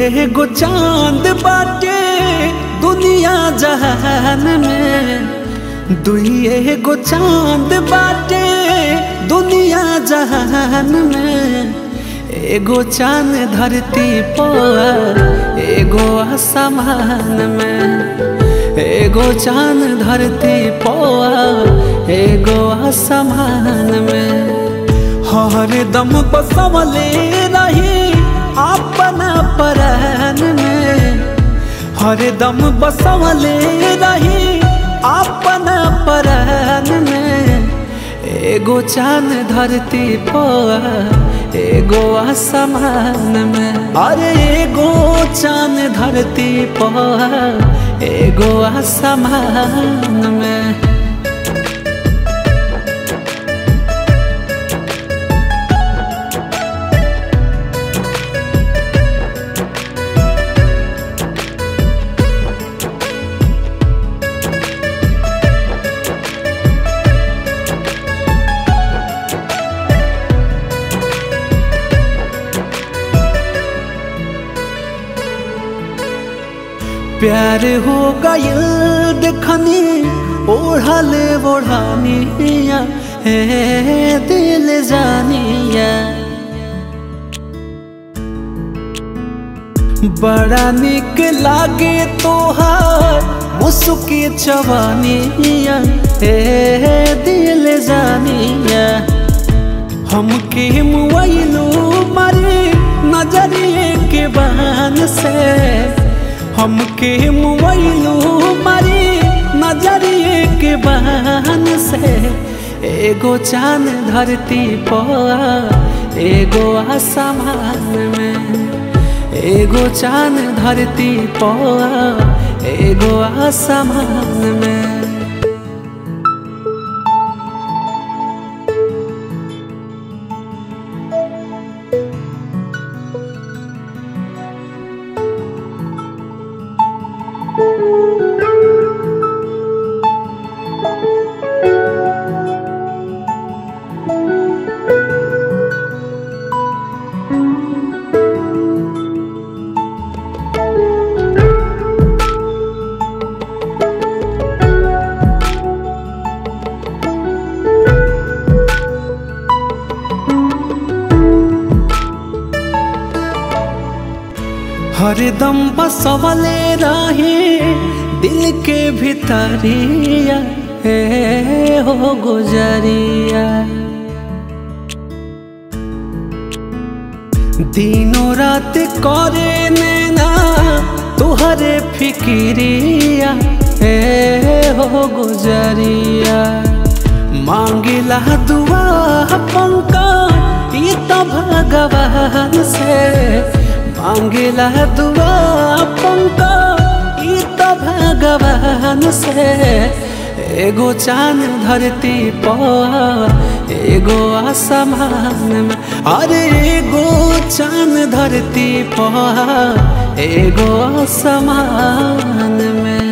एगो चांद बाटे दुनिया जहान में दुई एगो चांद बाटे दुनिया जहान में एगो चांद धरती पर एगो आसमान में एगो चांद धरती पर एगो आसमान में हर दम बसवले रही अपना परान में हर दम बसवले रही अपना परान में एगो चांद धरती पर एगो आसमान में अरे एगो चांद धरती पर एगो आसमान में प्यार हो गयल देखनी ओढ़ल ओढ़ानिया हे दिल जानिया बड़ा निक लागे तोहार मुसुकी चवानिया हे दिल जानिया हमके मुआइलो मारे नजरिए के बहन से हमके मोबाइलो मारी नजरिए के बहन से एगो चांद धरती पर एगो आसमान में एगो चांद धरती पर एगो आसमान में हरदम बसवले रहे दिल के भितरिया हे हो गुजरिया दिनों रात करे नैना तुहरे फिकिरिया हे हो गुजरिया मांगिला दुआ पंका ई तो भगवान से मांगिला दुआ पंका ई तो भगवान से एगो चांद धरती पर एगो आसमान में अरे एगो चांद धरती पर एगो आसमान में